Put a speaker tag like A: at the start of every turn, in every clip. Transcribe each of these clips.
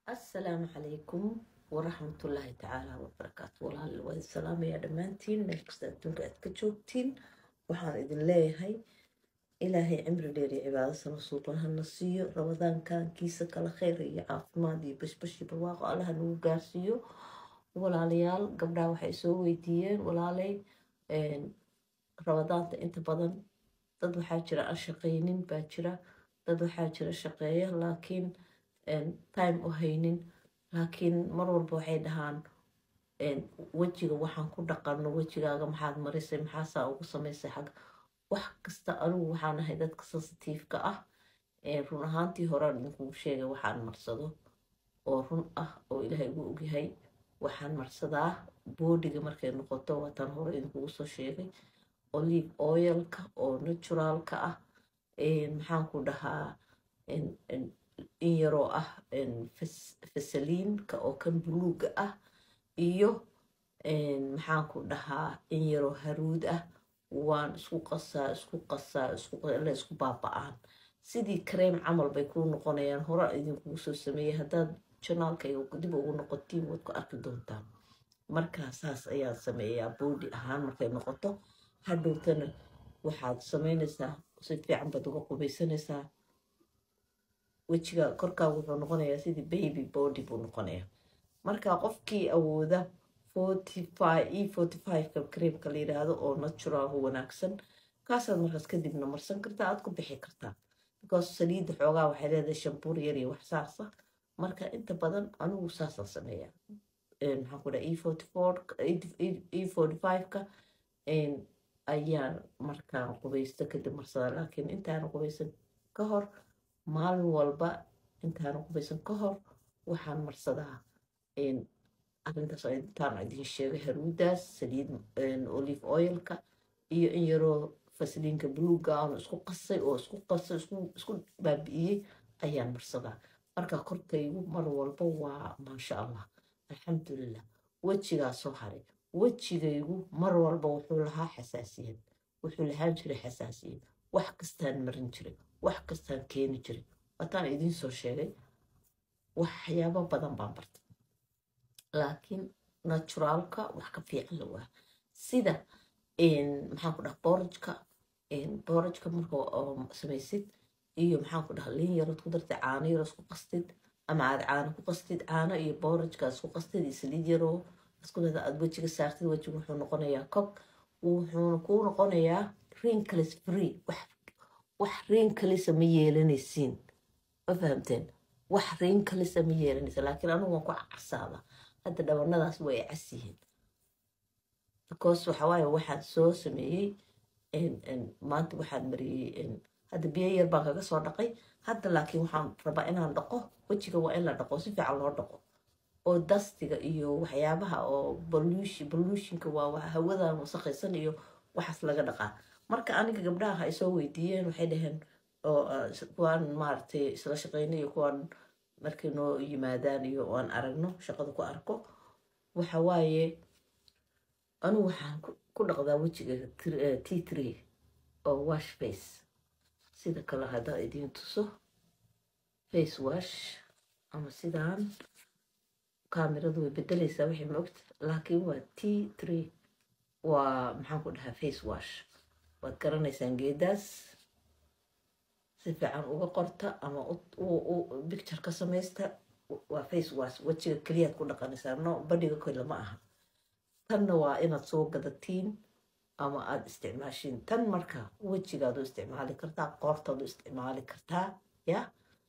A: asalaamu calaykum waraxmatullaahi tacaala wabarakaatu walaal waa salaamayaa dhammaantiin meel kasta adduunka aad ka joogtiin waxaan idin leeyahay ilaahay cimri dheer iyo cibaado sano suuqan hana siiyo ramadaankan kiisa kala kheyr iyo caafimaad iyo bashbash iyo barwaaqo allaha nagu gaarsiiyo walaalayaal gabdhaha waxay soo weydiiyeen walaaley ramadaanta inta badan dad waxaa jira aan shaqaynin baa jira dad waxaa jira shaqeeya laakiin time u haynin laakiin mar walba waxay dhahaan wejiga waxaan ku dhaqano wejigaaga maxaad marisay maxaasaa ugu samaysay xag wax kasta anigu waxaan ahay dadka sensitiifka ah run ahaantii horaan idinkugu sheegay waxaan marsado oo run ah oo ilaahay ugu ogyahay waxaan marsadaa boodiga markay noqoto waataan hore idinkugu soo sheegay olive oilka oo naturaalka ah maxaan ku dhahaa in yaroo ah fasaliinka oo kan buluuga ah iyo maxaan ku dhahaa in yaroo haruud ah waan isku qasaa isku qasaa la isku baaba-aan sidii kareem camal bay kuu noqonayaan hora idinkugu soo sameeyay haddaad janaalkayga dib ugu noqotiin waad ku arki doontaan markaa saas ayaan sameeyaa boodi ahaan markay noqoto hadhowtana waxaad sameynaysaa si fiican baad uga qubaysanaysaa wejiga korkaa wuxuu noqonayaa sidii baby body buu noqonayaa marka qofkii awooda e forty fiveka kareemka la yiraahdo oo natural wanaagsan kaasaad markaas kadibna marsan kartaa aad ku bixi kartaa because saliidda xoogaa waxay leedahay shambuur yar iyo wax saasa marka inta badan anigu saasaan sameeyaa maxaan ku dhaha e forty four e forty fiveka ayaan markaan qubaysto kadib marsadaa laakiin intaana qubaysan ka hor maalin walba intaana qubaysan ka hor waxaan marsadaa arintaas intaan idin sheegay haruudaas saliid olive oilka iyo in yaroo fasliinka buluuga aan isku qasay oo isku qasay isku baabi'iyey ayaan marsadaa marka korkaygu mar walba waa maasha allah alxamdulilah wejigaa soo haray wejigaygu mar walba wuxuu lahaa xasaasiyad wuxuu lahaan jiray xasaasiyad wax kastaan marin jiray wax kastaan keeni jiray waataan idiin soo sheegay waxyaabo badan baan bartay laakiin naturaalka wax ka fiican la waa sida maxaan ku dhaha boorajka boorajka marka samaysid iyo maxaan ku dhaha liin yarood ku dartay caano yaroo isku qastid ama aad caano ku qastid caano iyo boorajka isku qastid iyo saliid yaroo isku dada aad wejiga saartid wejiga wuxuu noqonayaa cog wuxuuna kuu noqonayaa rinkalis free wax rinkalisa ma yeelanaysiin ma fahamteen wax rinkalisa ma yeelanaysa laakiin anigu waan ku casaada hadda dhabanadaas way cas yihiin because waxawaaye waxaan soo sameeyey maanta waxaan mariyey hadda biyo yar baan kaga soo dhaqay hadda laakiin waxaan rabaa inaan dhaqo wejiga waa in la dhaqo si fiican loo dhaqo oo dastiga iyo waxyaabaha oo bollutionka waa hawadan wasaqaysan iyo waxaas laga dhaqaa marka aniga gabdhaha ay soo weydiiyeen waxay dhaheen kuwaan maaragtay isla shaqeynay iyo kuwaan markay noo yimaadaan iyo aan aragno shaqada ku arko waxa waaye anigu waxaan ku dhaqdaa wejiga t tree oo wash face sida kale haddaa idiin tuso face wash ama sidaan kaamiradu way bedelaysaa wixii maogta laakiin waa t tree waa maxaan ku dhahaa face wash waad garanaysaan geedaas si fiican uga qorta ama bicture ka samaysta waa face wash wejiga keliyaad ku dhaqanaysaa no badhiga kole ma aha tanna waa inaad soo gadatiin ama aada isticmaashiin tan marka wejigaad u isticmaali kartaa qoortaad u isticmaali kartaa ya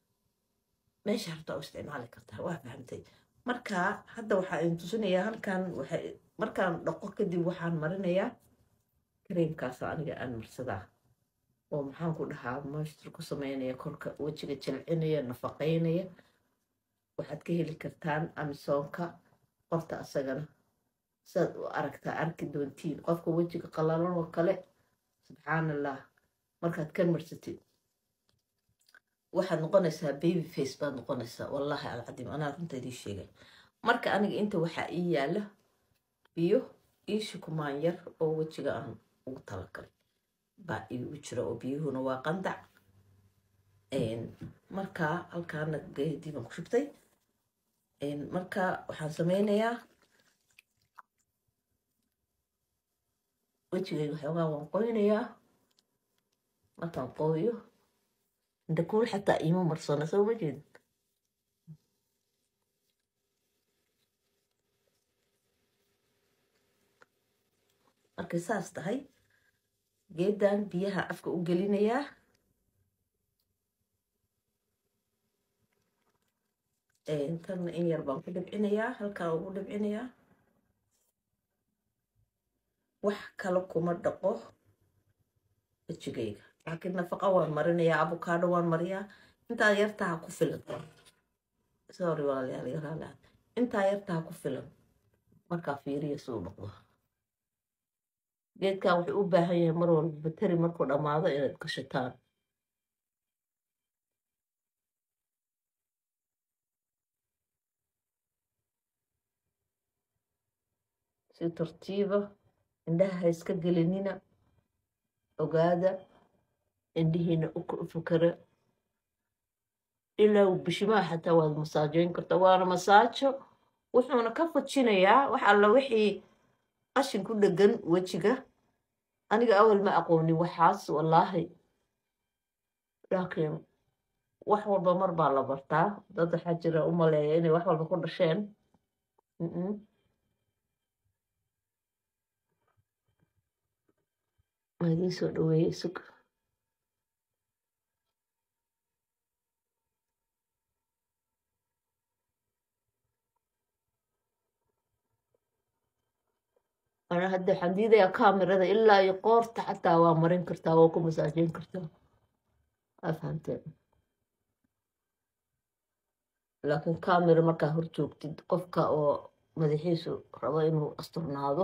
A: meesha hartaa u isticmaali kartaa waa fahamtay marka hadda waxaa idin tusinayaa halkan waxay markaan dhaqo kadib waxaan marinayaa kareemkaas aniga aan marsadaa oo maxaan ku dhahaa moistur ku sameynaya korka wejiga jalcinaya nafaqeynaya waxaad ka heli kartaan amisoonka qorta asagana saad u aragtaa arki doontiin qofka wejiga qalalan oo kale subxaan allah markaad kan marsatid waxaad noqonaysaa baby face baad noqonaysaa wallaahi alcadiim anaa runta idiin sheegay marka aniga inta waxaa ii yaala biyo ii shukumaan yar oo wejiga aan ugu talagalay baa iigu jira oo biyuhuna waa qandac markaa halkaana geedii baan ku shubtay marka waxaan sameynayaa wejigayga waxoogaa waan qoynayaa markaan qooyo indhakuul xataa iima marsana soo ma jeedin markay saas tahay geedan biyaha afka u gelinayaa tanna in yar baan ku dhibcinayaa halkaa ugu dhibcinayaa wax kale kuma dhaqo wejigayga laakiin nafaqa waan marinayaa abukaadho waan mariyaa intaa yartaha ku filan sorry walaalayaal yaraalaad intaa yartaha ku filan markaa fiiriya siduu dhaqdo geedkan wuxuu u baahan yahay mar walba bateri markuu dhammaado inaad gashataan si tartiiba indhaha ha iska gelinina ogaada indhihiina u fakara ilaa bishimaha xataa waad masaajoyn kartaa waana masaajo wuxuuna ka fujinayaa wax alla wixii qashin ku dhegan wejiga aniga awal ma aqoonin waxaas wallaahi laakiin wax walba mar baa la bartaa dad waxaa jira u maleeya inay wax walba ku dhasheen waa idiin soo dhaweeyey sug ana hadda waxaan diidayaa kamerada ilaa iyo qoorta xataa waa marin kartaa waa ku masaajeyn kartaa waa fahamteen laakiin kamera markaa hor joogtid qofka oo madaxiisu rabo inuu asturnaado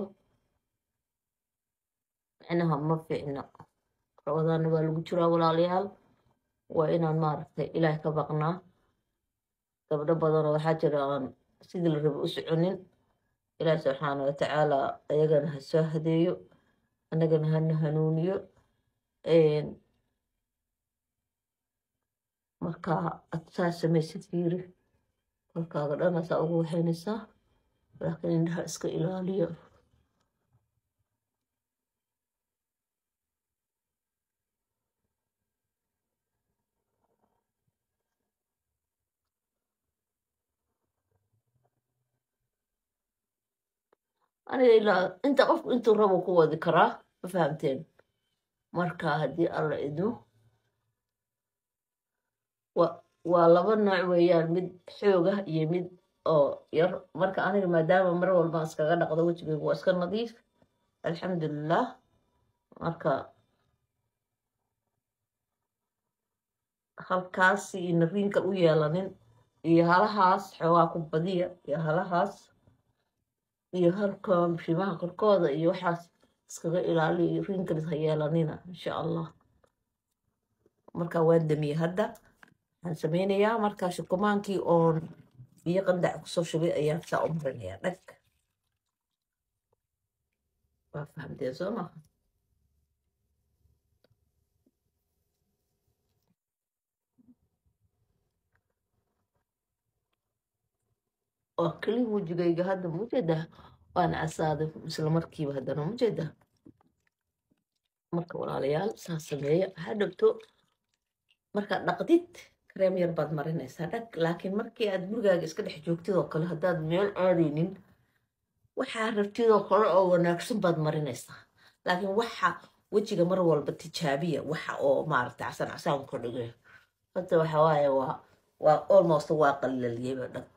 A: micnaha ma fiicna rabadaana waa lagu jiraa walaalayaal waa inaan maaragtay ilaahay ka baqnaa gabdho badanoo waxaa jira aan sidii la rabo u soconin ilaahi subxaana watacaala ayagana ha soo hadeeyo annagana hana hanuuniyo markaa ad saa samaysid fiiri kolkaaga dhanaasaa ugu waxaynaysaa laakiin indhaha iska ilaaliyo aniga ilaa inta qofku intuu rabo ku wadi karaa ma fahamteen marka haddii alla idmo waa laba nooc weeyaan mid xoog ah iyo mid oo yar marka aniga maadaama mar walbaan iskaga dhaqdo wejigaygu waa iska nadiif alxamdulilah marka halkaasi ina riinkal u yeelanin iyo halahaas xoogaa ku badiya iyo halahaas iyo halka bishimaha korkooda iyo waxaas iskaga ilaaliyo rinkalis ha yeelanina insha allah marka waan damiyey hadda waxaan sameynayaa markaa shukumaankii oon biyo qandac kusoo shubay ayaan saa u marinayaa dhag waa fahamteen soo maha waa kelin wejigayga hadda mujeedaa waana casaaday isla markiiba haddana mujeedaa marka walaalayaal saa sameeya ha dhowto markaad dhaqdid kareem yar baad marinaysaa dhag laakiin markii aad gurigaaga iska dhex joogtid oo kale haddaad meel aadaynin waxaa rabtid oo kale oo wanaagsan baad marinaysaa laakiin waxa wejiga mar walba tijaabiya waxa oo maaragtay casaan casaan ka dhigay hadda waxa waaye waa waa almost waa qalaliyeyba dhag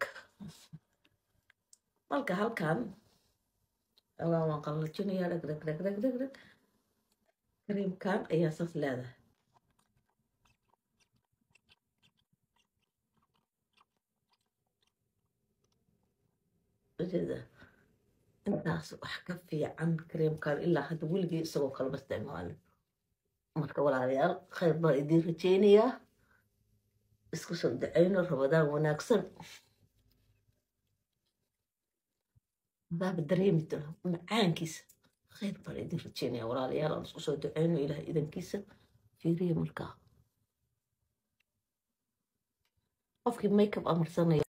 A: marka halkan ogaa waan qallajinayaa dhag dhag dhag dhag dhag dhag kareemkan ayaa saas leedahay ujeeda intaas wax ka fiican kareemkan ilaa hadda weligii isagoo kalema isticmaalin marka walaalayaal khayr baan idiin rajeynayaa isku soo dacayno rabadaan wanaagsan baaba dareemi doona macaankiisa khayr baan idin rajeynaya walaalayaal aan isku soo duceyno ilaah idankiisa fiiriya markaa qofkii makeup amarsanaya